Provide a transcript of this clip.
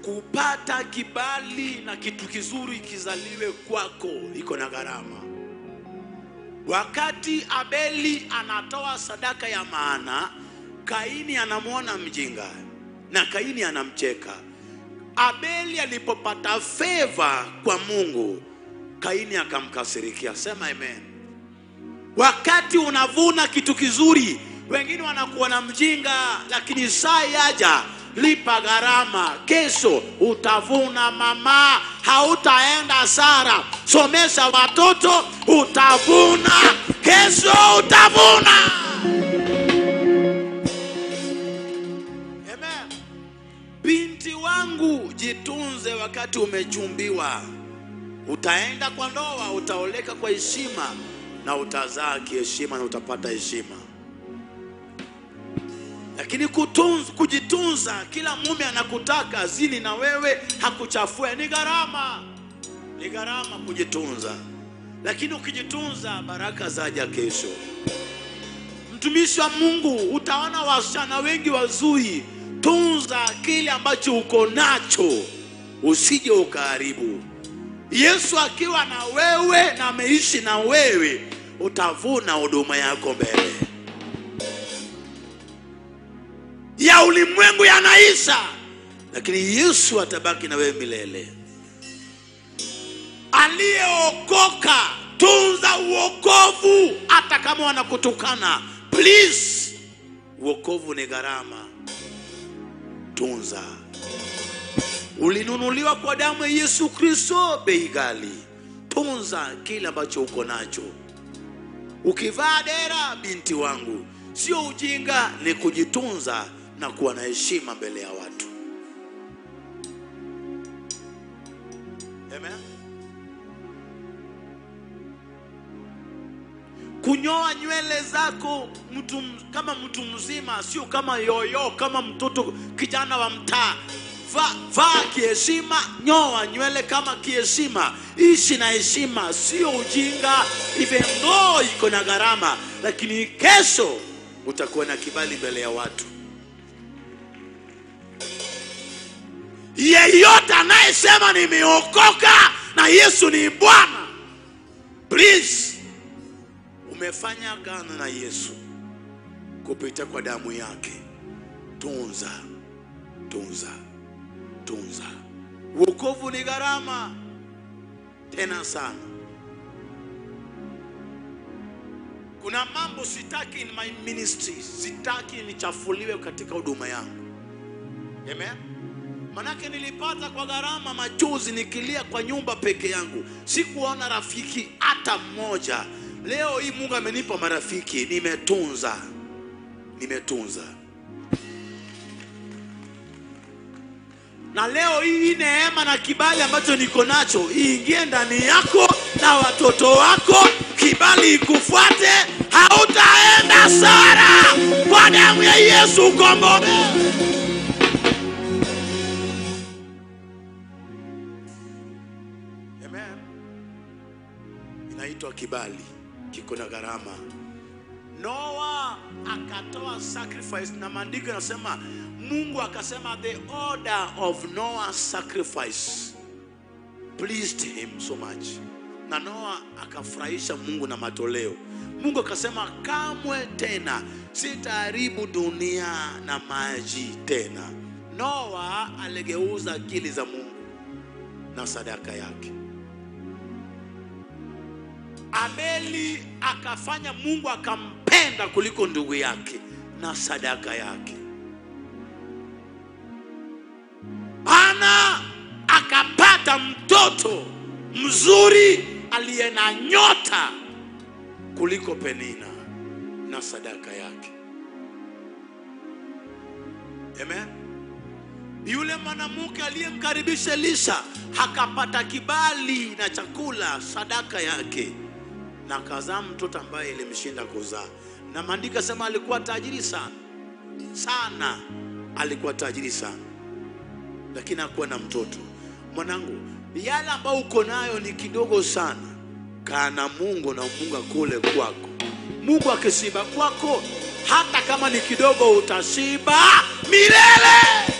kupata kibali na kitu kizuri kizaliwe kwako iko na gharama. Wakati Abeli anatoa sadaka ya maana, Kaini anamwona mjinga na Kaini anamcheka. Abeli alipopata favor kwa Mungu, Kaini akamkasirikia. Sema amen. Wakati unavuna kitu kizuri, wengine wanakuona mjinga, lakini saa yaja lipa gharama. Kesho utavuna mama, hautaenda sara. Somesha watoto, utavuna. Kesho utavuna. Amen. Binti wangu, jitunze wakati umechumbiwa. Utaenda kwa ndoa, utaoleka kwa heshima na utazaa kiheshima na utapata heshima. Lakini kutunz, kujitunza, kila mume anakutaka zini na wewe hakuchafue, ni gharama, ni gharama kujitunza. Lakini ukijitunza, baraka zaja kesho. Mtumishi wa Mungu, utaona wasichana wengi wazuri. Tunza kile ambacho uko nacho, usije ukaharibu. Yesu akiwa na wewe na ameishi na wewe, utavuna huduma yako mbele. Ya ulimwengu yanaisha, lakini Yesu atabaki na wewe milele. Aliyeokoka, tunza uokovu, hata kama wanakutukana. Please, uokovu ni gharama, tunza. Ulinunuliwa kwa damu ya Yesu Kristo, bei ghali. Tunza kile ambacho uko nacho. Ukivaa dera, binti wangu, sio ujinga, ni kujitunza na kuwa na heshima mbele ya watu. Amen. Kunyoa nywele zako mtu kama mtu mzima, sio kama yoyo, kama mtoto kijana wa mtaa. Vaa va kiheshima, nyoa nywele kama kiheshima, ishi na heshima, sio ujinga. Even though iko na gharama, lakini kesho utakuwa na kibali mbele ya watu. Yeyote anayesema nimeokoka na Yesu ni Bwana, please, umefanya agano na Yesu kupitia kwa damu yake. Tunza, tunza, tunza. Wokovu ni gharama tena sana. Kuna mambo sitaki in my ministry, sitaki nichafuliwe katika huduma yangu. Amen. Manake nilipata kwa gharama machozi nikilia kwa nyumba peke yangu, sikuona rafiki hata mmoja. Leo hii Mungu amenipa marafiki, nimetunza, nimetunza. Na leo hii neema na kibali ambacho niko nacho iingie ndani yako na watoto wako, kibali ikufuate, hautaenda sara. Kwa damu ya Yesu ukombolewe. Amen. Inaitwa kibali, kiko na gharama. Noa akatoa sacrifice, na maandiko yanasema Mungu akasema the order of Noah's sacrifice pleased him so much, na Noa akafurahisha Mungu na matoleo. Mungu akasema kamwe tena sitaharibu dunia na maji tena. Noa aligeuza akili za Mungu na sadaka yake. Abeli akafanya Mungu akampenda kuliko ndugu yake na sadaka yake. Ana akapata mtoto mzuri aliye na nyota kuliko Penina na sadaka yake. Amen. Yule mwanamke aliyemkaribisha Elisha akapata kibali na chakula, sadaka yake, na akazaa mtoto ambaye ilimshinda kuzaa. Na maandiko sema alikuwa tajiri sana sana, alikuwa tajiri sana, lakini hakuwa na mtoto. Mwanangu, yale ambayo uko nayo ni kidogo sana, kaa na Mungu na Mungu akule kwako. Mungu akishiba kwako, hata kama ni kidogo, utashiba milele.